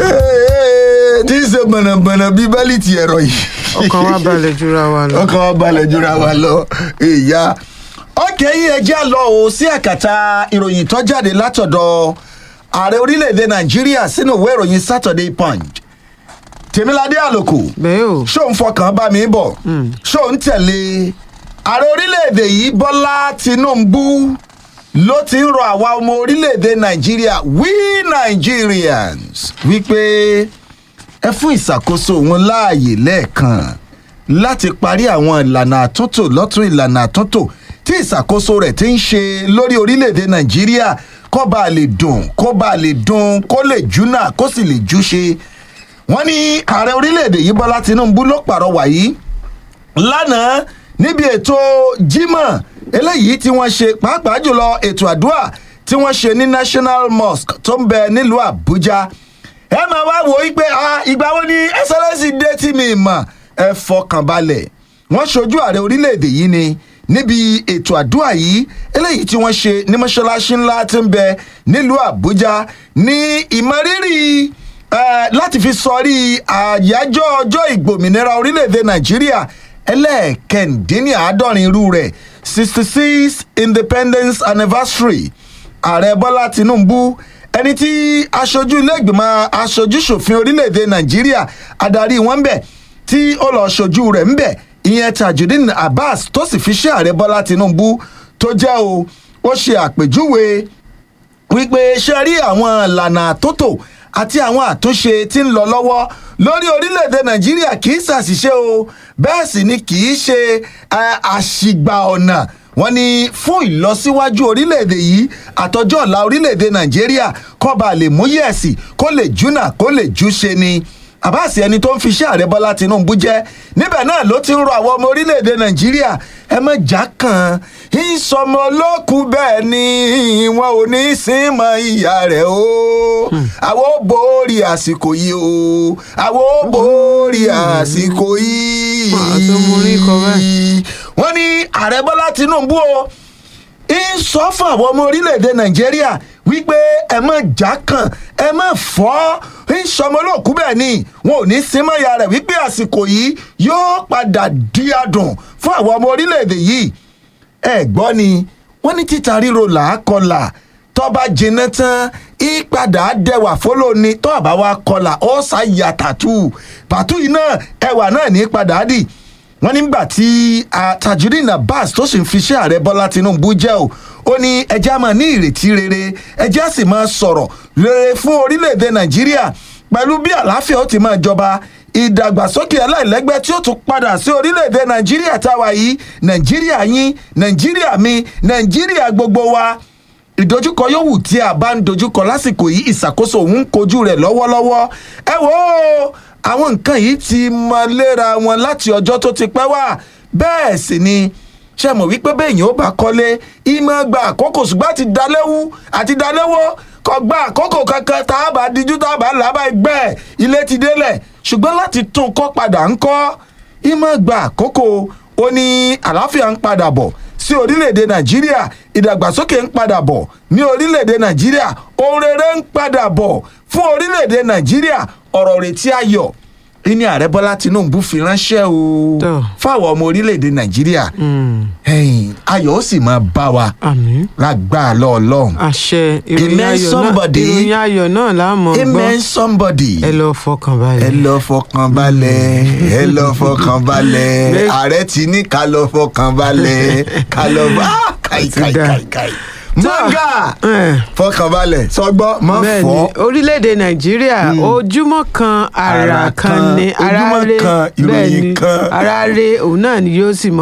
tí ń ṣe bọ̀nàbọ̀nà bíi bẹ́líìtì ẹ̀rọ yìí. ọkàn wa balẹ̀ jura wa lọ. ọkàn wa balẹ̀ jura wa lọ ìyá. ọkẹ́ yìí ẹjẹ́ lọ o sí àkàtà ìròyìn tó jáde látọ̀dọ̀ ààrẹ orílẹ̀-èdè nàìjíríà sínú ìwé ìròyìn saturday punch tèmíládé àlòkù bẹ́ẹ̀ o ṣó ń fọkàn bá mi bọ̀ ṣó ń tẹ̀lé ààrẹ orílẹ̀-èdè yìí bọ́lá tinubu ló ti ń rọ àwa ọmọ orílẹ̀-èdè nàìjíríà we nigerians wípé ẹ fún ìṣàkóso wọn láàyè lẹ́ẹ̀kan láti parí àwọn ìlànà àtúntò lọ́tún ìlànà àtúntò tí ìṣàkóso rẹ̀ ti ń ṣe lórí orílẹ̀-èdè nàìjíríà kó bá lè dùn kó bá lè dùn kó lè júnà kó sì lè júṣe wọ́n ní ààrẹ orílẹ̀-èdè yìí bọ́lá tinubu ló pàrọwà yìí lánàá níbi ètò jimoh eléyìí tí wọ́n ṣe pàápàá jùlọ ètò àdúrà tí wọ́n ṣe ní national mosque tó ń bẹ nílùú àbújá ẹ máa wá wò ó pé ìgbà wo ni ẹsẹlẹsì dé tí mi mọ̀ ẹ fọkàn balẹ̀ wọ́n ṣojú ààrẹ orílẹ̀-èdè yìí ni níbi ètò àdúrà yìí eléyìí tí wọ́n ṣe ní mọ́ṣáláṣí ńlá tí ń bẹ nílùú àbújá ní ìmọ̀rírì Eh, láti fi sọrí àyájọ́ ọjọ́ ìgbòmìnira orílẹ̀-èdè nàìjíríà ẹlẹ́ẹ̀kẹ́ndínláàádọ́rin irú rẹ̀ sixty six independence anniversary ààrẹ bọ́lá tinubu ẹni tí aṣojú iléègbìmọ̀ aṣojúṣòfin orílẹ̀-èdè nàìjíríà adarí wọn bẹ̀ tí ó lọ́ọ́ ṣojú rẹ̀ ń bẹ̀ ìyẹn tajudeen abbas tó sì fi ṣe ààrẹ bọ́lá tinubu tó jẹ́ o ó ṣe àpèjúwe wípé ṣe rí àwọn ìlànà àtúntò àti àwọn àtúnṣe tí ń lọ lọ́wọ́ lórí orílẹ̀-èdè nàìjíríà kì í ṣàṣìṣe o bẹ́ẹ̀ sì ni kì í ṣe àṣìgbà ọ̀nà wọn ni fún ìlọsíwájú orílẹ̀-èdè yìí àtọjọ́ ọ̀la orílẹ̀-èdè nàìjíríà kọ́ba lè mú yẹ̀sì kó lè júnà kó lè júṣe ni àbáàsì ẹni tó ń fi iṣẹ́ ààrẹ bọ́lá tinubu jẹ́ níbẹ̀ náà ló ti ń rọ àwọn ọmọ orílẹ̀-èdè nàìjíríà ẹ mọ̀ já kan ìsọmọ olókù bẹ́ẹ̀ ni wọn ò ní í sin mọ ìyá rẹ̀ o àwọn ò borí àsìkò yìí o àwọn ò borí àsìkò yìí wọ́n ní ààrẹ bọ́lá tinubu o ń sọ fún àwọn ọmọ orílẹ̀-èdè nàìjíríà wípé ẹ má já kan ẹ má fọ́ ń sọmọlóòkú bẹ́ẹ̀ ni wọn ò ní símọ́ya rẹ̀ wípé àsìkò yìí yóò padà di adùn fún àwọn ọmọ orílẹ̀-èdè yìí ẹ gbọ́ ni wọ́n ní títa ríro làákọlà tọ́ba jiná tán ìpadà dẹwà fọlọ́ni tọ́ àbá wa kọlà ó ṣàyà tàtú pàtó yìí náà ẹwà náà ní padà dì wọ́n nígbà tí tajudeen abbas tó sì ń fiṣẹ́ ààrẹ bọ́lá tinubu jẹ́ o ó ní ẹjẹ́ á máa ní ìrètí rere ẹjẹ́ á sì máa sọ̀rọ̀ rere fún orílẹ̀-èdè nàìjíríà pẹ̀lú bí àlàáfíà ó ti máa jọba ìdàgbàsókè aláìlẹ́gbẹ́ tí ó tún padà sí orílẹ̀-èdè nàìjíríà táwa yìí nàìjíríà yín nàìjíríà mi nàìjíríà gbogbo wa ìdojúkọ yòówù tí a bá ń dojúkọ lásìkò yìí ìṣàkóso òun ń kojú rẹ̀ lọ́wọ́lọ́wọ́ ẹ wò ó àwọn nǹkan yìí ti mọ léra wọn láti ọjọ́ tó ti pẹ́ wá bẹ́ẹ̀ sì ni ṣe mọ̀ wípé bẹ́ẹ̀yìn ó bá kọ́lé ìmọ̀ gba àkókò ṣùgbọ́n àti dalẹ́wú àti dalẹ́wọ́ kọ gba àkókò kankan tá a bá dijú tá a bá làbá ẹgbẹ́ ilé ti délẹ̀ ṣùgbọ́n láti tún kọ́ padà ń kọ́ ìmọ̀ gba àkókò ó ní àlàáfíà ń padà bọ̀ sí orílẹ̀-èdè nàìjíríà ìdàgbàsókè ń padà bọ̀ ní orílẹ̀-èdè nàìjíríà ohun rere ń padà bọ̀ fún orílẹ̀-èdè nàìjíríà ọ̀rọ̀ retí ayọ̀ ní ààrẹ bọ́lá tinubu fi ránṣẹ́ o fáwọn ọmọ orílẹ̀-èdè nàìjíríà ayọ̀ ó sì máa bá wa lágbára lọ́ọ̀lọ́hún. àṣẹ ìròyìn ayọ̀ náà láàmú gbọ́ amen somebody. ẹ lọ fọkàn balẹ̀. ẹ lọ fọkàn balẹ̀ ẹ lọ fọkàn balẹ̀ ààrẹ ti ní ká lọ fọkàn balẹ̀ ká lọ bá káì káì káì káì mọ́gà fọkànbalẹ̀ sọgbọ́ mọ́ fọ́. orílẹ̀-èdè nàìjíríà ojúmọ́ kan ara kan ni ara rẹ ojúmọ́ kan ìròyìn kan ara rẹ òun náà ni yóò sì mọ.